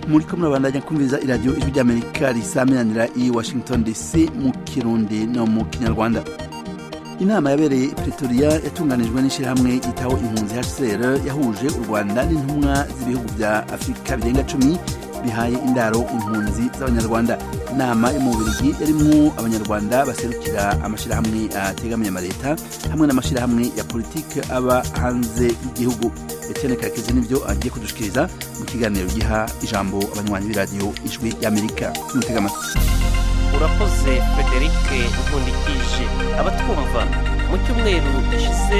muri kumwe bandajya kumviriza iradiyo ijwi ry'amerika risaminanira i washington dc mu kirundi no mu kinyarwanda inama yabereye pretoria yatunganijwe n'ishyirahamwe yitaho impunzi hcr yahuje u rwanda n'intumwa z'ibihugu bya afurika birenga cumi bihaye indaro impunzi z'abanyarwanda inama yo mu bubirigi yarimo abanyarwanda baserukira amashyirahamwe ategamiye leta hamwe n'amashyirahamwe ya politiki aba hanze y'igihugu etienne karekezi nibyo agiye kudushikiriza mu kiganiro giha ijambo abanywanyi b'iradiyo ijwi y'amerika mutega amatwi urakoze frederic nkundikije abatwumva mu cyumweru gishize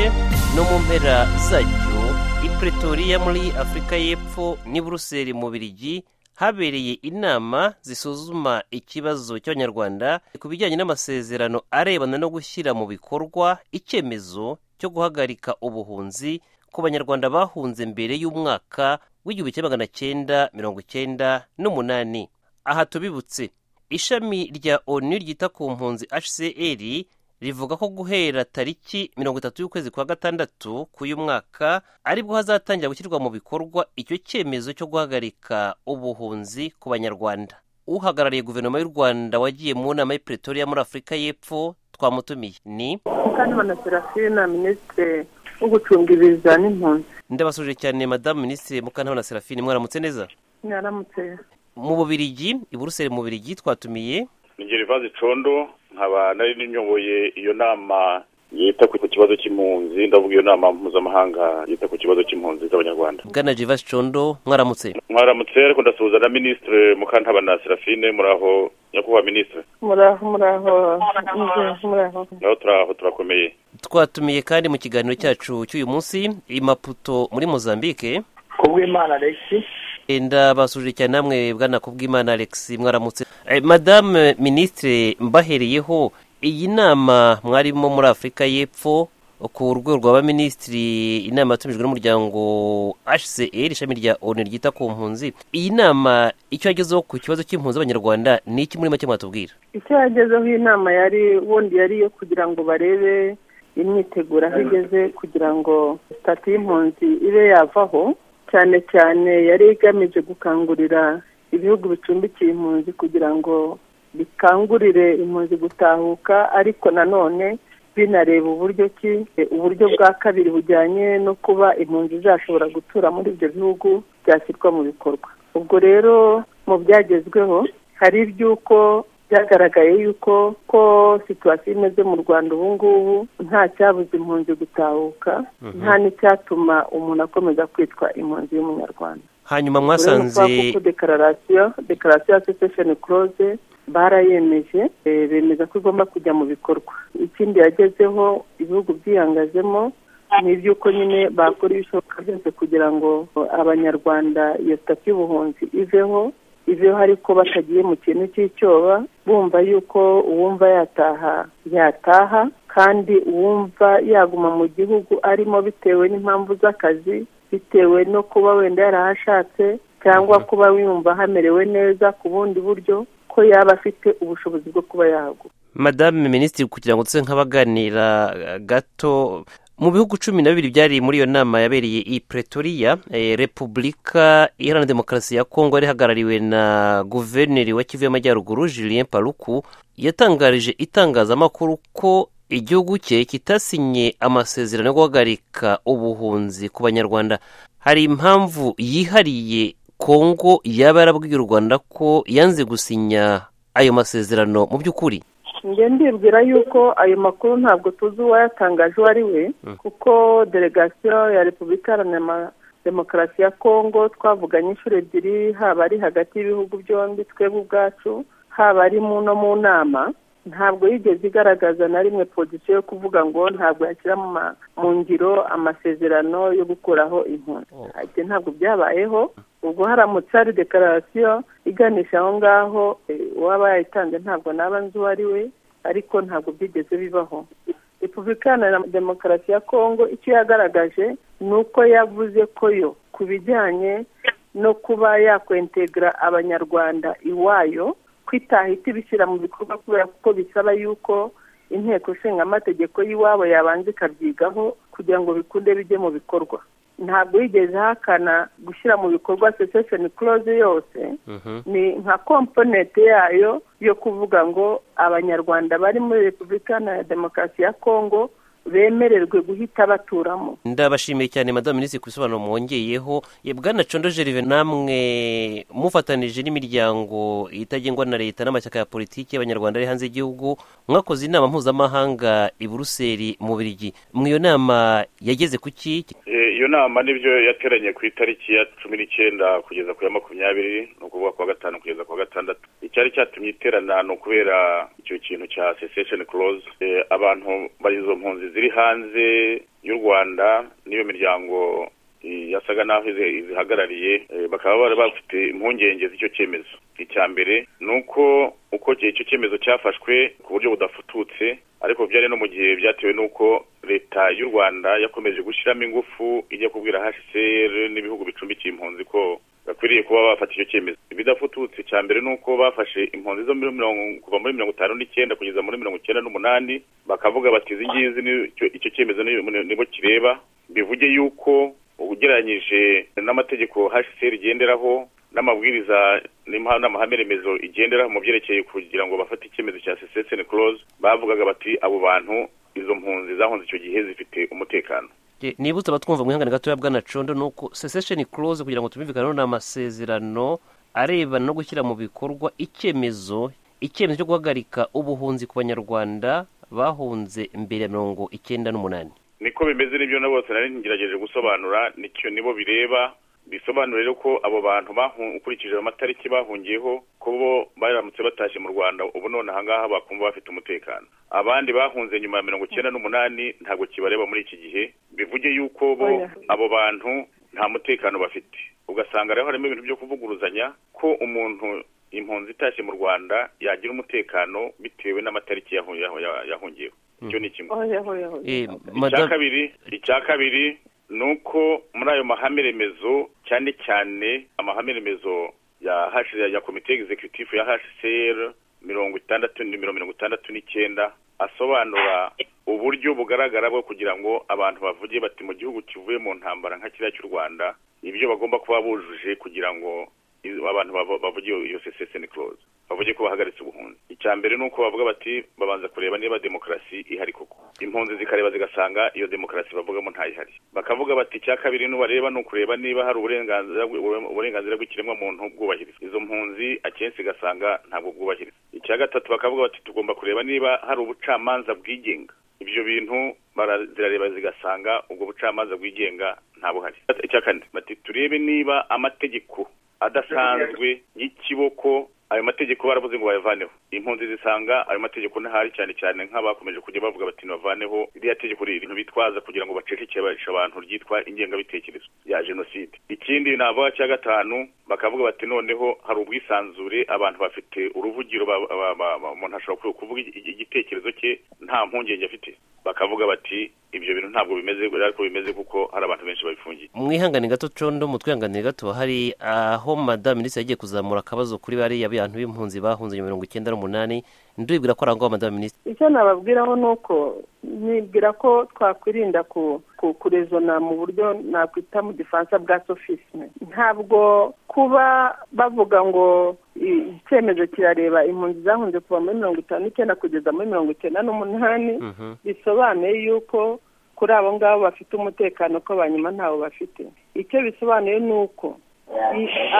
no mu mpera zacyo i pretoria muri afurika y'epfo n'i buruseli mu birigi habereye inama zisuzuma ikibazo cy'abanyarwanda ku bijyanye n'amasezerano arebana no gushyira mu bikorwa icyemezo cyo guhagarika ubuhunzi ku banyarwanda bahunze mbere y'umwaka w'igihumbi kimwe magana cyenda mirongo icyenda n'umunani aha tubibutse ishami rya onu ryita ku mpunzi hcr rivuga ko guhera tariki mirongo itatu y'ukwezi kwa gatandatu k'uyu mwaka aribwo hazatangira gushyirwa mu bikorwa icyo cyemezo cyo guhagarika ubuhunzi ku banyarwanda uhagarariye guverinoma y'u rwanda wagiye mu nama y'i pretoria muri afurika y'epfo twamutumiye ni mukantabana serafina minisitiri wo gucunga ibiza n'impunzi ndabasuje cyane madamu minisitiri mukantabana serafine mwaramutse neza mwaramutse mu bubirigi i buruseli mu bubirigi twatumiye ni gerivazi condo nkaba nari ninyoboye iyo nama yita ku kibazo cy'impunzi ndavuga iyo nama mpuzamahanga yita ku kibazo cy'impunzi z'abanyarwanda bwana gerivazi condo mwaramutse mwaramutse ariko ndasuhuza na minisitiri mukantabana serafine muraho nyakubahwa minisitiri muraho muraho muraho naho turaho turakomeye twatumiye kandi mu kiganiro cyacu cy'uyu munsi imaputo muri mozambique kubw'imana alexi ndabasuje cyane namwe bwana kubw'imana alex mwaramutse madame minisitire mbahereyeho iyi nama mwarimo muri afurika y'epfo ku rwego rwa minisitiri inama yatumijwe n'umuryango hcr ishami rya onu ryita ku mpunzi iyi nama icyo yagezeho ku kibazo cy'impunzi z'abanyarwanda ni iki muri make mwatubwira icyo yagezeho iyi nama yari wundi yari iyo kugira ngo barebe imyiteguro aho igeze kugira ngo sitati y'impunzi ibe yavaho cyane cyane yari igamije gukangurira ibihugu bicumbikiye impunzi kugira ngo bikangurire impunzi gutahuka ariko nanone binareba uburyo ki uburyo bwa kabiri bujyanye no kuba impunzi zashobora gutura muri ibyo bihugu byashyirwa mu bikorwa ubwo rero mu byagezweho hari iby'uko byagaragaye yuko ko situwasiyo imeze mu rwanda ubu ngubu nta cyabuze impunzi gutahuka nta n'icyatuma umuntu akomeza kwitwa impunzi y'umunyarwanda hanyuma mwasanze kuko dekararasiyo dekararasiyo ya sesesheni kuroze barayemeje bemeza ko igomba kujya mu bikorwa ikindi yagezeho ibihugu byihangazemo ni iby'uko nyine bakora ibishoboka byose kugira ngo abanyarwanda iyo sitati y'ubuhunzi iveho iveho ariko batagiye mu kintu cy'icyoba bumva yuko uwumva yataha yataha kandi uwumva yaguma mu gihugu arimo bitewe n'impamvu z'akazi bitewe no kuba wenda yarahashatse cyangwa kuba wiyumva hamerewe neza ku bundi buryo ko yaba afite ubushobozi bwo kuba yahagura madame minisitiri kugira ngo tuse nk'abaganira gato mu bihugu cumi na bibiri byari muri iyo nama yabereye i pretoria repubulika iharanira demokarasi ya kongo rihagarariwe na guverineri wa kivu y'amajyaruguru julien paruku yatangarije itangazamakuru ko igihugu cye kitasinye amasezerano yo guhagarika ubuhunzi ku banyarwanda hari impamvu yihariye kongo yaba yarabwiye u rwanda ko yanze gusinya ayo masezerano mu by'ukuri njye ndibwira yuko ayo makuru ntabwo tuzi uwayatangaje uwo ari we kuko delegasiyo ya repubulika iharanira demokarasi ya kongo twavuganye inshuro ebyiri haba ari hagati y'ibihugu byombi twebwe ubwacu haba ari no mu nama ntabwo yigeze igaragaza na rimwe pozisiyo yo kuvuga ngo ntabwo yashyira mu ngiro amasezerano yo gukuraho impunzi ibyo ntabwo byabayeho ubwo haramutse hari dekararasiyo iganisha aho ngaho uwaba yayitanze ntabwo naba nzi uwo ari we ariko ntabwo byigeze bibaho repubulika na demokarasi ya kongo icyo yagaragaje ni uko yavuze ko yo ku bijyanye no kuba yakwentegura abanyarwanda iwayo ko itahita ibishyira mu bikorwa kubera kuko bisaba yuko inteko ishinga amategeko y'iwabo yabanza ikabyigaho kugira ngo bikunde bijye mu bikorwa ntabwo yigeze ahakana gushyira mu bikorwa secession clause yose ni nka komponente yayo yo kuvuga ngo abanyarwanda bari muri repubulika ya demokarasi ya kongo bemererwe guhita baturamo ndabashimiye cyane madamu minisitiri ku bisobanuro mwongeyeho bwana condo jerive namwe mufatanije n'imiryango itagengwa na leta n'amashyaka ya politiki y'abanyarwanda ari hanze y'igihugu mwakoze inama mpuzamahanga i buruseli mu birigi muri iyo nama yageze ku kiki iyo nama nibyo yateranye ku itariki ya cumi n'icyenda kugeza ku ya makumyabiri ni ukuvuga ku wa gatanu kugeza ku wa gatandatu icyari cyatumye iterana ni ukubera icyo kintu cya sesesheni koroze abantu bari izo mpunzi ziri hanze y'u rwanda n'iyo miryango yasaga n'aho izihagarariye bakaba bari bafite impungenge z'icyo cyemezo icya mbere ni uko uko icyo cyemezo cyafashwe ku buryo budafututse ariko byari no mu gihe byatewe n'uko leta y'u rwanda yakomeje gushyiramo ingufu ijya kubwira hcr n'ibihugu bicumbikiye impunzi ko bakwiriye kuba bafata icyo cyemezo ibidafututse cya mbere ni uko bafashe impunzi zo kuva muri mirongo itanu n'icyenda kugeza muri mirongo icyenda n'umunani bakavuga bati izi ngizi icyo cyemezo nibo kireba bivuge yuko ugereranyije n'amategeko hcr igenderaho n'amabwiriza n'amahame remezo igenderaho mu byerekeye kugira ngo bafate icyemezo cya seseseni koroze bavugaga bati abo bantu izo mpunzi zahunze icyo gihe zifite umutekano nibutse abatwumva mwihangane gatoya bwana condo ni uko sesesheni koroze kugira ngo tumvikane ni amasezerano arebana no gushyira mu bikorwa icyemezo icyemezo cyo guhagarika ubuhunzi ku banyarwanda bahunze mbere ya mirongo icyenda n'umunani niko bimeze n'ibyo na bose nari ngerageje gusobanura nicyo nibo bireba bisobanura rero ko abo bantu ukurikije amatariki bahungiyeho ko bo baramutse batashye mu rwanda ubu none ahangaha bakumva bafite umutekano abandi bahunze nyuma ya mirongo icyenda n'umunani ntabwo kibareba muri iki gihe bivuge yuko bo abo bantu nta mutekano bafite ugasanga rero harimo ibintu byo kuvuguruzanya ko umuntu impunzi itashye mu rwanda yagira umutekano bitewe n'amatariki yahungiyeho icyo ni kimwe icya kabiri icya kabiri ni uko muri ayo mahame remezo cyane cyane amahame remezo ya ya komite egizekitifu ya hcr mirongo itandatu nimero mirongo itandatu n'icyenda asobanura uburyo bugaragara bwo kugira ngo abantu bavuge bati mu gihugu kivuye mu ntambara nka kiriya cy'u rwanda ibyo bagomba kuba bujuje kugira ngo abantu bavuge iyo seseseni koroze bavuge ko bahagaritse ubuhunzi icya mbere ni uko bavuga bati babanza kureba niba demokarasi ihari koko impunzi zikareba zigasanga iyo demokarasi bavugamo ntayihari bakavuga bati icya kabiri n'ubareba ni ukureba niba hari uburenganzira bw'ikiremwa muntu bwubahirizwa izo mpunzi akenshi ugasanga ntabwo bwubahirizwa icya gatatu bakavuga bati tugomba kureba niba hari ubucamanza bwigenga ibyo bintu zirareba zigasanga ubwo bucamanza bwigenga ntabuhari icya kane bati turebe niba amategeko adasanzwe y'ikiboko ayo mategeko baravuze ngo bayavaneho impunzi zisanga ayo mategeko ntahari cyane cyane nk'abakomeje kujya bavuga bati bavaneho iriya tegeko riri ibintu bitwaza kugira ngo bacecekeshe abantu ryitwa ingengabitekerezo ya jenoside ikindi navuga cya gatanu bakavuga bati noneho hari ubwisanzure abantu bafite uruvugiro umuntu ashobora kuvuga igitekerezo cye nta mpungenge afite bakavuga bati ibyo bintu ntabwo bimeze ariko bimeze kuko hari abantu benshi babifungiye mwihangane gato condo mutwihanganire gato hari aho madamu minisitiri yagiye kuzamura akabazo kuri bariya bantu b'impunzi bahunze mirongo icyenda n'umunani ndibwira ko arangwa madamu minisitiri icyo nababwiraho ni uko nibwira ko twakwirinda kurezona mu buryo nakwita mu gifaransa bwa sofisme ntabwo kuba bavuga ngo icyemezo kirareba impunzi zahunze kuva muri mirongo itanu n'icyenda kugeza muri mirongo icyenda n'umunani bisobanuye yuko kuri abo ngabo bafite umutekano ko banyuma ntawo bafite icyo bisobanuye ni uko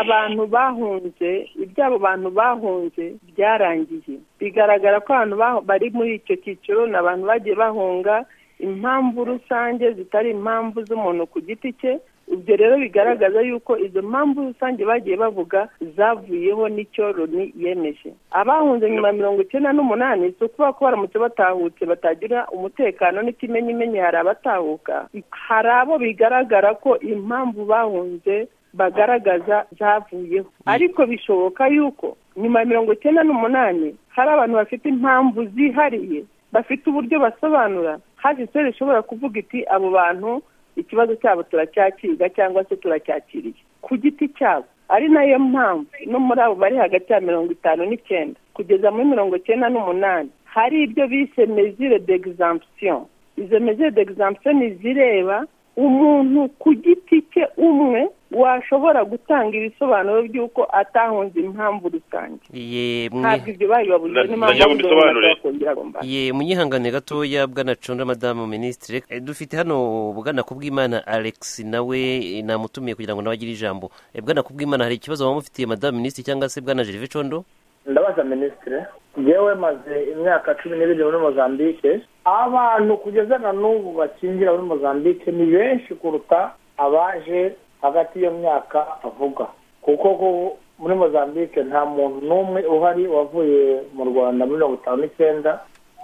abantu bahunze iby'abo bantu bahunze byarangiye bigaragara ko abantu bari muri icyo cyiciro ni abantu bagiye bahunga impamvu rusange zitari impamvu z'umuntu ku giti cye ibyo rero bigaragaza yuko izo mpamvu rusange bagiye bavuga zavuyeho n'icyo loni yemeje abahunze nyuma ya mirongo icyenda n'umunani si ukuvuga ko baramutse batahutse batagira umutekano n'ikimenyimenyi hari abatahuka hari abo bigaragara ko impamvu bahunze bagaragaza zavuyeho ariko bishoboka yuko nyuma ya mirongo icyenda n'umunani hari abantu bafite impamvu zihariye bafite uburyo basobanura hafi isura ishobora kuvuga iti abo bantu ikibazo cyabo turacyakiga cyangwa se turacyakiriye ku giti cyabo ari nayo mpamvu no muri abo bari hagati ya mirongo itanu n'icyenda kugeza muri mirongo icyenda n'umunani hari ibyo bise mezire degizampusiyo izo mezire degizampusiyo ni izireba umuntu ku giti cye umwe washobora gutanga ibisobanuro by'uko atahunze impamvu rusange yemwe ntabwo ibyo babibabujije Na- n'impamvu najya babibabujije mubisobanurire. bakongera bagomba ye munyihangane gatoya bwana cunda madamu minisitiri Eh, dufite hano bwana kubwimana alex nawe eh, namutumiye kugira ngo nawe agire ijambo Eh, bwana kubwimana hari ikibazo bamufitiye madamu minisitiri cyangwa se bwana gerve condo ndabaza minisitiri yewe maze imyaka cumi n'ibiri muri mozambique abantu kugeza na n'ubu bakingira muri mozambique ni benshi kuruta abaje hagati y'iyo myaka avuga kuko ku- muri mozambique nta muntu n'umwe uhari wavuye mu rwanda muri mirongo itanu n'icyenda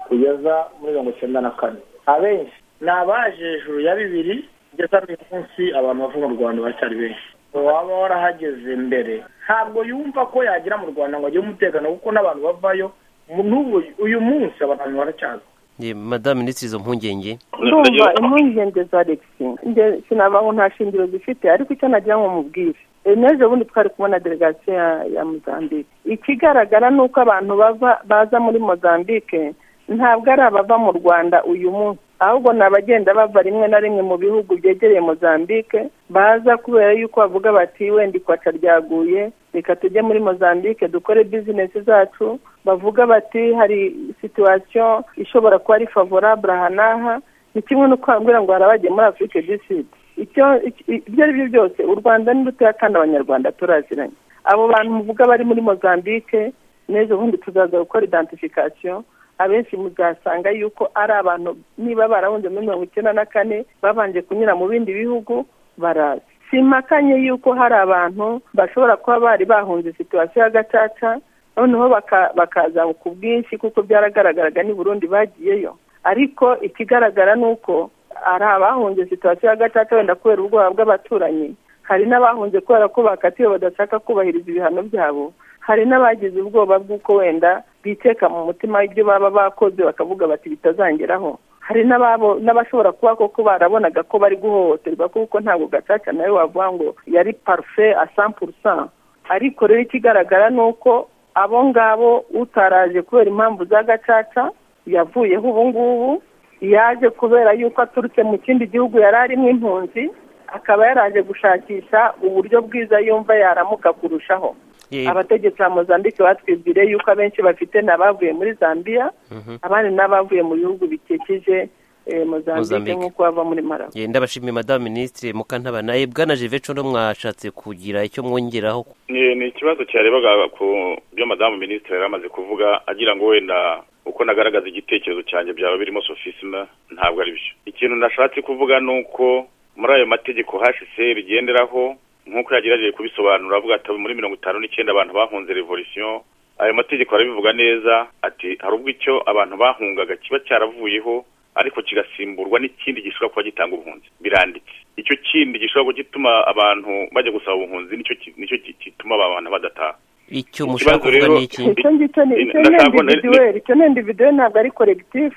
kugeza muri mirongo icyenda na kane abenshi ni abaje hejuru ya bibiri kugeza n'uyu munsi abantu bavuye mu rwanda baracyari benshi uwaba warahageze mbere ntabwo yumva ko yagera mu rwanda ngo agire umutekano kuko n'abantu bavayo mu- n'ubu uyu munsi abantu baracyaza ye madamu minisitiri izo mpungenge ndumva impungenge za alexi sinabaho nta shingiro zifite ariko icyo nagira ngo mubwire Eh, n'ejo bundi twari kubona delegasiyo ya- ya mozambique ikigaragara ni uko abantu bava baza muri mozambique ntabwo ari abava mu rwanda uyu munsi ahubwo ni abagenda bava rimwe na rimwe mu bihugu byegereye mozambique baza kubera yuko bavuga bati wenda ikwaca ryaguye reka tujye muri mozambique dukore bizinesi zacu bavuga bati hari situwasiyo ishobora kuba ari favorable aha n'aha ni kimwe no kwambwira ngo harabagiye muri afurike du sud icyo iki- ibyo ari byo byose u rwanda ni rutoya kandi abanyarwanda turaziranye abo bantu muvuga bari muri mozambique n'ejo bundi tuzaza gukora identification abenshi muzasanga yuko ari abantu niba barahunze muri mirongo icyenda na kane babanje kunyura mu bindi bihugu baraza simpakanye yuko hari abantu bashobora kuba bari bahunze situwasiyo ya gacaca noneho baka- bakaza ku bwinshi kuko byaragaragaraga n'i burundi bagiyeyo ariko ikigaragara ni uko hari abahunze situwasiyo ya gacaca wenda kubera ubwoba bw'abaturanyi hari n'abahunze kubera ko bakatiwe badashaka kubahiriza ibihano byabo hari n'abagize ubwoba bw'uko wenda biteka mu mutima ibyo baba bakoze bakavuga bati bitazangeraho hari n'ababo n'abashobora kuba koko barabonaga ko bari guhohoterwa kuko ntabwo gacaca nawe wavuga ngo yari parufe a 100% ariko rero ikigaragara ni uko abo ngabo utaraje kubera impamvu za gacaca yavuyeho ubu ngubu yaje kubera yuko aturutse mu kindi gihugu yari arimo impunzi akaba yaraje gushakisha uburyo bwiza yumva yaramuka kurushaho ye abategetsi ba mozambique batwibwire yuko abenshi bafite ni abavuye muri zambia Mhm. abandi ni abavuye mu bihugu bikikije eh, mozambique Mozambique. nk'uko bava muri marawi ye ndabashimiye madamu minisitiri mukantabana Eh, bwana gerve condo mwashatse kugira icyo mwongeraho ni ni ikibazo cyarebaga ku byo madamu minisitiri yari amaze kuvuga agira ngo wenda uko nagaragaza igitekerezo cyanjye byaba birimo sofisime ntabwo ari byo ikintu nashatse kuvuga ni uko muri ayo mategeko hcr igenderaho nk'uko yagerageje kubisobanura avuga ati muri mirongo itanu n'icyenda abantu bahunze revolisiyo ayo mategeko arabivuga neza ati hari ubwo icyo abantu bahungaga kiba cyaravuyeho ariko kigasimburwa n'ikindi gishobora kuba gitanga ubuhunzi biranditse icyo kindi gishobora gutuma abantu bajya gusaba ubuhunzi nicyo ki- nicyo ki- gituma abantu badataha icyo Ikibazo mushaka kuvuga rero- ni iki icyo ngicyo ni icyo ni Ndashaka ko na- individuel icyo ni individuel ntabwo ari collective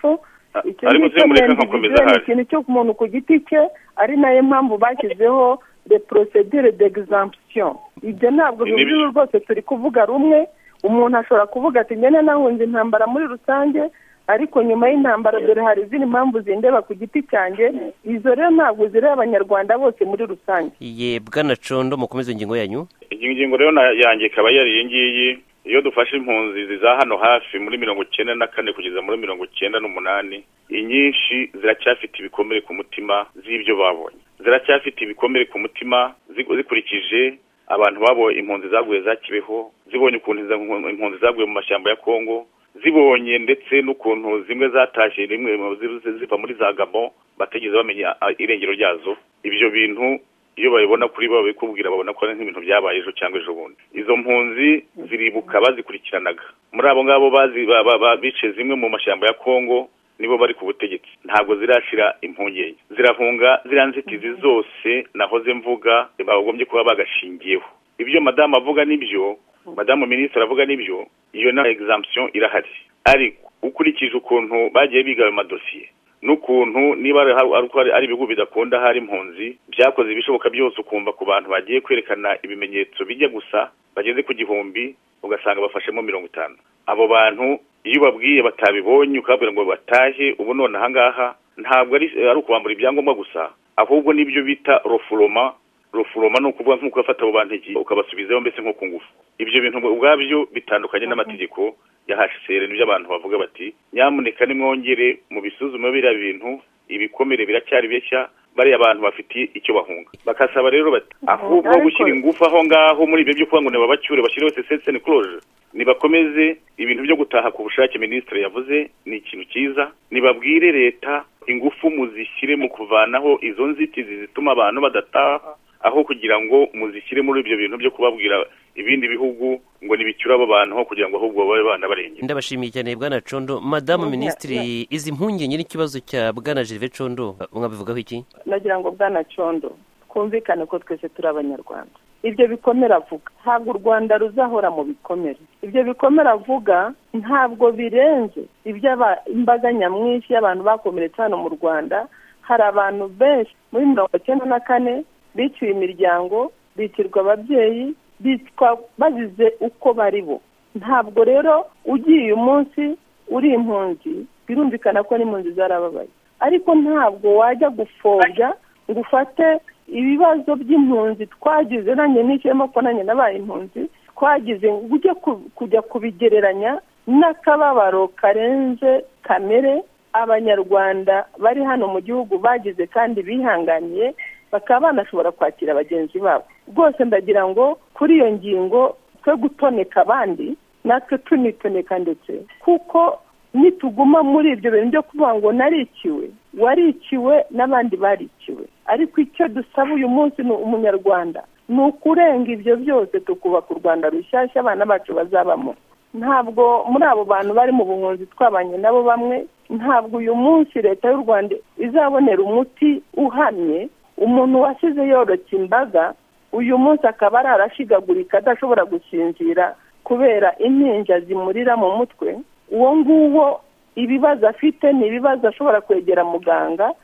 A- icyo ariko ngicyo se ni mureka nkakomeza individuel, ni hasi. ikintu cyo ku muntu ku giti cye ari nayo mpamvu bashyizeho de procedure d'exemption ibyo ntabwo Ni nibyo. bivuze rwose turi kuvuga rumwe umuntu ashobora kuvuga ati njye nahunze intambara muri rusange ariko nyuma y'intambara dore hari izindi mpamvu zindeba ku giti cyanjye izo rero ntabwo zireba abanyarwanda bose muri rusange ye bwana condo mukomeze ingingo yanyu iyi ngingo rero na- yanjye ikaba yari iyi ngiyi iyo dufashe impunzi ziza hano hafi muri mirongo icyenda na kane kugeza muri mirongo icyenda n'umunani inyinshi ziracyafite ibikomere ku mutima z'ibyo babonye ziracyafite ibikomere ku mutima zi- zikurikije abantu babonye impunzi zaguye za kibeho zibonye ukuntu izo mpu- impunzi zaguye mu mashyamba ya kongo zibonye ndetse n'ukuntu zimwe zatashye rimwe mu zi- zi- ziva muri za gabo batigeze bamenya a, irengero ryazo ibyo bintu iyo babibona kuri bo babikubwira babona ko ari nk'ibintu byabaye ejo cyangwa ejo bundi izo mpunzi ziribuka bazikurikiranaga muri abo ngabo bazi ba- ba- ba- bice zimwe mu mashyamba ya kongo nibo bari ku butegetsi ntabwo zirashira impungenge zirahunga ziriya nzitizi zose nahoze mvuga bagombye kuba bagashingiyeho ibyo madamu avuga nibyo madamu minisitiri avuga nibyo iyo na examption irahari ariko ukurikije ukuntu bagiye biga ayo madosiye n'ukuntu niba ari hari- ari uko ari- ari ibihugu bidakunda hari impunzi byakoze ibishoboka byose ukumva ku bantu bagiye kwerekana ibimenyetso bijya gusa bageze ku gihumbi ugasanga bafashemo mirongo itanu abo bantu iyo ubabwiye batabibonye ukababwira ngo batahe ubu none aha ngaha ntabwo ari ari ukubambura ibyangombwa gusa ahubwo n'ibyo bita rofuroma rofuroma ni ukuvuga nk'uko ufata abo bantu igihe ukabasubizaho mbese nko ku ngufu ibyo bintu ubwabyo bitandukanye n'amategeko ya hcr n'ibyo abantu bavuga bati nyamuneka nimwongere mu bisuzuma biriya bintu ibikomere biracyari bishya bariya abantu bafitiye icyo bahunga bakasaba rero bati ahubwo gushyira ingufu aho ngaho muri ibyo byo kuba ngo nibabacyure bashyire wese senseni kuroje nibakomeze ibintu byo gutaha ku bushake minisitiri yavuze ni ikintu cyiza nibabwire leta ingufu muzishyire mu kuvanaho izo nzitizi zituma abantu badataha aho kugira ngo muzishyire muri ibyo bintu byo kubabwira ibindi bihugu ngo nibicyure abo bantu aho kugira ngo ahubwo babe banabarengera ndabashimiye cyane bwana condo madamu minisitiri izi mpungenge n'ikibazo cya bwana jerive condo mwabivugaho iki ndagira ngo bwana condo twumvikane ko twese turi abanyarwanda ibyo bikomera avuga ntabwo u rwanda ruzahora mu bikomere ibyo bikomera avuga ntabwo birenze ibyo imbaga nyamwinshi y'abantu bakomeretse hano mu rwanda hari abantu benshi muri mirongo icyenda na kane biciwe imiryango bicirwa ababyeyi bitwa bazize uko bari bo ntabwo rero ugiye umunsi uri impunzi birumvikana ko n'impunzi zarababaye ariko ntabwo wajya gupfobya ngo ufate ibibazo by'impunzi twagize nanjye nicayemo ko nanjye nabaye impunzi twagize ngo ujye kujya kubigereranya n'akababaro karenze kamere abanyarwanda bari hano mu gihugu bagize kandi bihanganiye bakaba banashobora kwakira bagenzi babo rwose ndagira ngo kuri iyo ngingo twe gutoneka abandi natwe tunitoneka ndetse kuko nituguma muri ibyo bintu byo kuvuga ngo narikiwe warikiwe n'abandi barikiwe ariko icyo dusaba uyu munsi ni umunyarwanda ni ukurenga ibyo byose tukubaka u rwanda rushyashya abana bacu bazabamo ntabwo muri abo bantu bari mu buhunzi twabanye nabo bamwe ntabwo uyu munsi leta y'u rwanda izabonera umuti uhamye umuntu wasize yorotse imbaga uyu munsi akaba ari arashigagurika adashobora gusinzira kubera impinja zimurira mu mutwe uwo nguwo ibibazo afite ni ibibazo ashobora kwegera muganga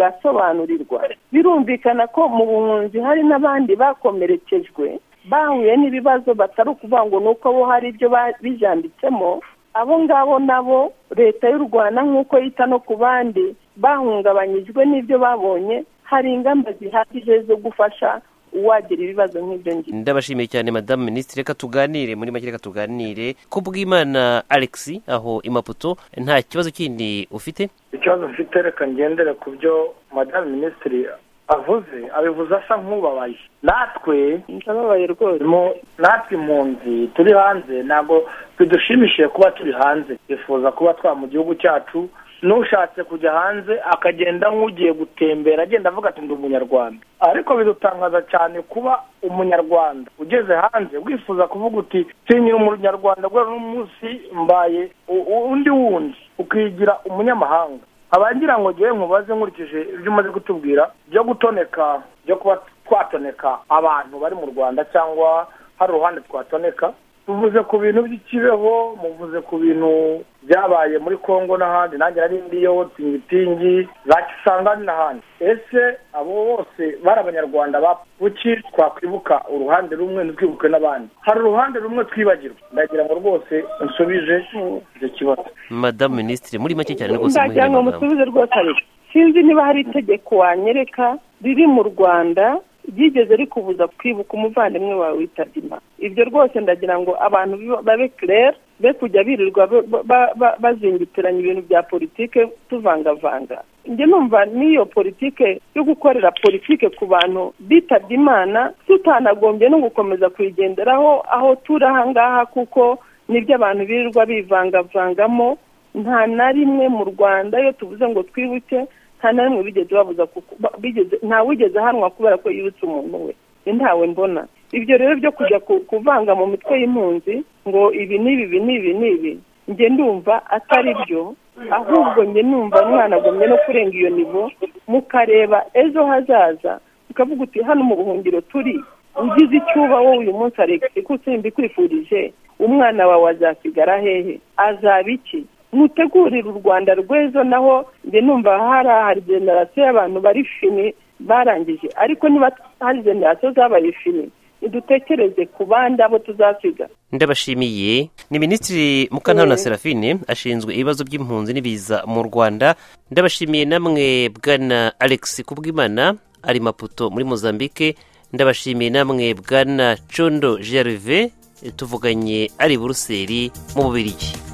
agasobanurirwa birumvikana ko mu buhunzi hari n'abandi bakomerekejwe bahuye n'ibibazo batari ukuvuga ngo ni uko bo hari ibyo bijanditsemo abo ngabo nabo leta y'u rwanda nk'uko yita no ku bandi bahungabanyijwe n'ibyo babonye hari ingamba zihagije zo gufasha uwagira ibibazo nk'ibyo ngibyo ndabashimiye cyane madamu minisitiri reka tuganire muri make reka tuganire ku bw'imana alex aho imaputo nta kibazo kindi ufite ikibazo mfite reka ngendere ku byo madamu minisitiri avuze abivuze asa nk'ubabaye natwe ndababaye rwose natwe impunzi turi hanze ntabwo bidushimishije kuba turi hanze twifuza kuba twa mu gihugu cyacu n'ushatse kujya hanze akagenda nk'ugiye gutembera agenda avuga ati ndi umunyarwanda ariko bidutangaza cyane kuba umunyarwanda ugeze hanze wifuza kuvuga uti sinyira umunyarwanda guhera n'umunsi mbaye undi wundi ukigira umunyamahanga abagira ngo ngewe nkubaze nkurikije ibyo umaze kutubwira byo gutoneka byo kuba twatoneka abantu bari mu rwanda cyangwa hari uruhande twatoneka tuvuze ku bintu by'ikibeho muvuze ku bintu byabaye muri congo n'ahandi nanjye nari ndiyo tingitingi za kisangani n'ahandi ese abo bose bari abanyarwanda buki twakwibuka uruhande rumwe ntitwibuke n'abandi hari uruhande rumwe twibagirwa ndagira ngo rwose nsubije icyo kibazo madamu minisitiri muri make cyane rwose ndagira ngo musubize rwose ariko sinzi niba hari itegeko wanyereka riri mu rwanda ryigeze rikubuza kwibuka umuvandimwe wawe witabye imana ibyo rwose ndagira ngo abantu babe kirere be kujya birirwa bazingitiranya ibintu bya politike tuvangavanga njye numva n'iyo politike yo gukorera politike ku bantu bitabye imana tutanagombye no gukomeza kuyigenderaho aho turi ahangaha kuko nibyo abantu birirwa bivangavangamo nta na rimwe mu rwanda iyo tuvuze ngo twibuke nta na rimwe bigeze babuza ntawugeze ahanwa kubera ko yibutse umuntu we ntawe mbona ibyo rero byo kujya kuvanga mu mitwe y'impunzi ngo ibi n'ibi ibi n'ibi n'ibi njye ndumva atari byo ahubwo njye numva mwanagomye no kurenga iyo nivo mukareba ejo hazaza mukavuga uti hano mu buhungiro turi ugize icyuba wowe uyu munsi ariko mbikwifurije umwana wawe azasigara hehe azaba iki mutegurire u rwanda rw'ejo naho njye numva hari hari generasiyo y'abantu bari fini barangije ariko niba hari generasiyo z'abaye fini dutekereze ku bandi abo tuzasiga ndabashimiye ni minisitiri mukantabona serafine ashinzwe ibibazo by'impunzi n'ibiza mu rwanda ndabashimiye namwe bwana alex kubwimana ari maputo muri mozambique ndabashimiye namwe bwana condo gerve tuvuganye ari buruseli mu bubirigi